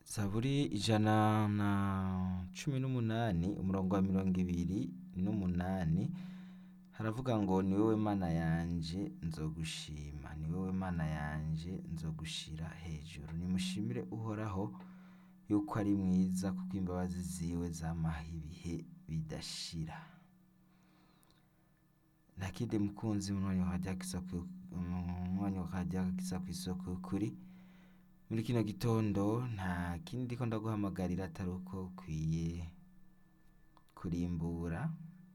Zaburi ijana na cumi n'umunani umurongo wa mirongo ibiri n'umunani haravuga ngo ni wowe mana yanje nzogushima ni wowe mana yanje nzogushira hejuru nimushimire uhoraho yuko ari mwiza kuko imbabazi ziwe zamaho ibihe bidashira nta kindi mukunzi munywanyi wa radiyo kisoko umunywanyi wa radiyo kisoko isoko y'ukuri muri kino gitondo nta kindi ndiko ndaguhamagarira atari uko ukwiye kurimbura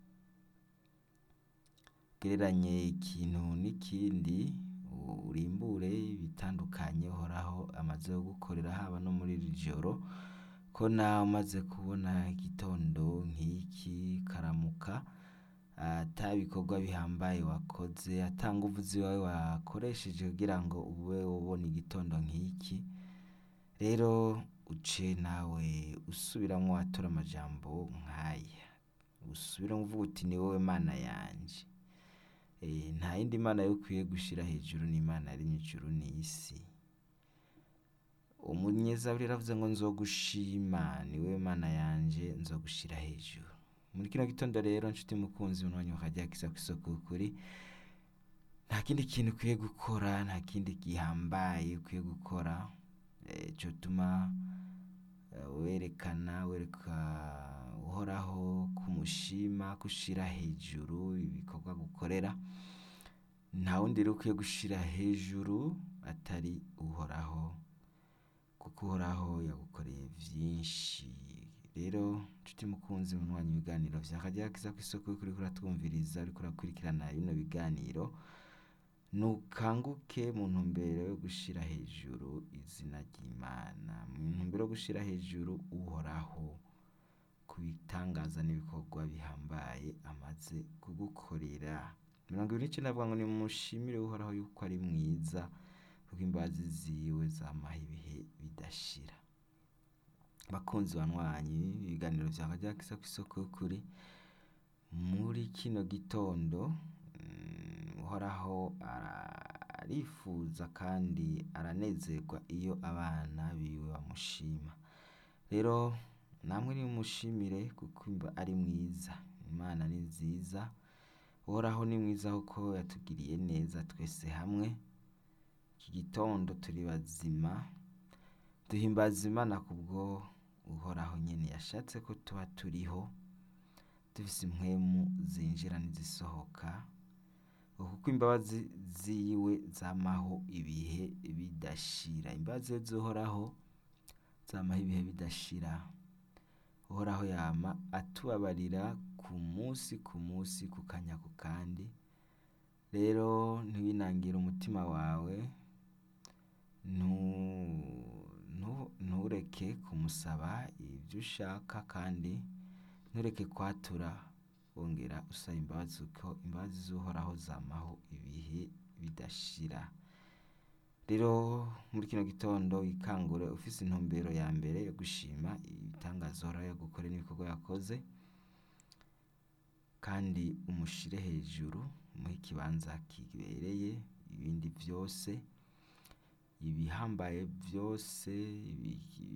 ugereranye ikintu n'ikindi urimbure ibitandukanye uhoraho amaze kugukorera haba no muri iri joro ko nawe umaze kubona igitondo nk'iki karamuka ata bikorwa bihambaye wakoze ata nguvu ziwawe wakoresheje kugira ngo ube ubona igitondo nk'iki rero uce nawe usubiramwo watura amajambo nk'aya usubiramwo uvuga uti ni wowe mana yanje Eh, nta yindi mana yo ukwiye gushira hejuru n'imana yaremye ijuru n'isi umunyezaburi yaravuze ngo nzogushima ni wowe mana yanje nzogushira hejuru muri kino gitondo rero nshuti mukunzi munywanyi wakajya kisa kw'isoko y'ukuri nta kindi kintu ukwiye gukora nta kindi gihambaye ukwiye gukora eh, cotuma eh, werekana wereka uhoraho kumushima gushira hejuru ibikorwa gukorera nta wundi rero ukwiye gushira hejuru atari uhoraho kuko uhoraho yagukoreye vyinshi rero nshuti mukunzi munywanyi ibiganiro vya radiyo kiza kw'isoko y'ukuri uriko uratwumviriza uriko urakurikirana bino biganiro nukanguke mu ntumbero yo gushira hejuru izina ry'imana mu ntumbero yo gushira hejuru uhoraho ku bitangaza n'ibikorwa bihambaye amaze kugukorera mirongo ibiri n'icenda avuga ngo nimushimire uhoraho yuko ari mwiza kuko imbabazi ziwe zamaho ibihe bidashira bakunzi banywanyi ibiganiro vya radiyo kisa kw'isoko y'ukuri muri kino gitondo mm, uhoraho ara- arifuza kandi aranezerwa iyo abana biwe bamushima rero namwe nimushimire kuko imba- ari mwiza imana ni nziza uhoraho ni mwiza kuko yatugiriye neza twese hamwe iki gitondo turi bazima duhimbaza imana kubwo uhoraho nyene yashatse ko tuba turiho dufise impwemu zinjira n'izisohoka kuko imbabazi ziwe zamaho ibihe bidashira imbabazi zihoraho zamaho ibihe bidashira uhoraho yama atubabarira ku munsi ku munsi ku kanya ku kandi rero ntiwinangire umutima wawe ntu- ntu- ntureke kumusaba ibyo ushaka kandi ntureke kwatura wongera usaba imbabazi kuko imbabazi z'uhoraho zamaho ibihe bidashira rero muri kino gitondo wikangure ufise intumbero ya mbere yo gushima ibitangaza uhoraho yagukoreye n'ibikorwa yakoze kandi umushire hejuru umuhe ikibanza kibereye ibindi vyose ibihambaye vyose ibi-